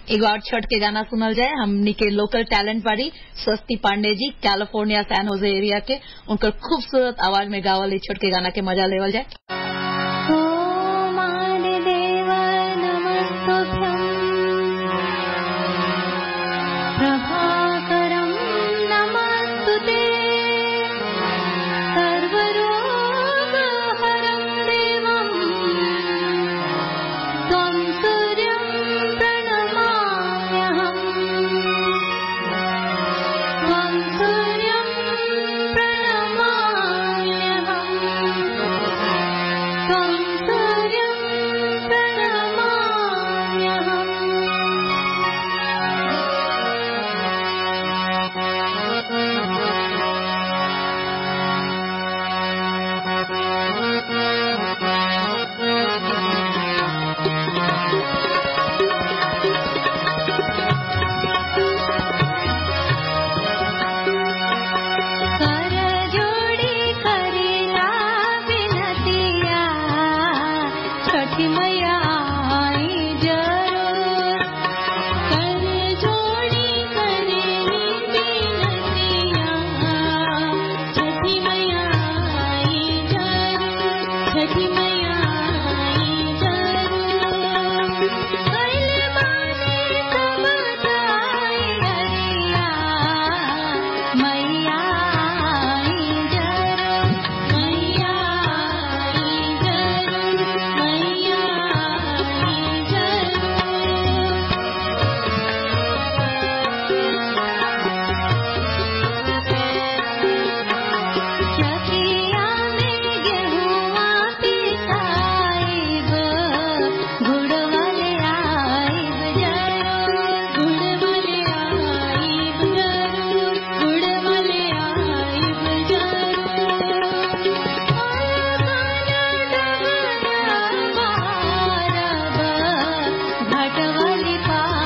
एगो और छठ के गाना सुनल जाए हमनी के लोकल टैलेंट बाड़ी स्वस्ति पांडे जी कैलिफोर्निया सैन होजे एरिया के उनकर खूबसूरत आवाज में गावल ई छठ के गाना के मजा लेवल जाए ॐ आदिदेव नमस्तुभ्यम् प्रभाकरं नमस्तु ते सर्वरोगहरं देवम् त्वं सूर्यं प्रणमाम्यहम् त्वं सूर्यं प्रणमाम्यहम् त्वं सूर्यं करजोड़ी करेला बिनतिया छठी मैया आई जरूर करजोड़ी करेली बिनतिया छठी मैया आई जरूर छठी मैया आई जरूर कैले माने सब ताई अरिया मैया आई जरूर मैया आई जरूर मैया आई जरूर चकिया में गेहुआ पिसाइब गुड़ वाले आइब जरूर गुड़ वाले आइब जरूर गुड़ वाले आइब जरूर घाट वाली पा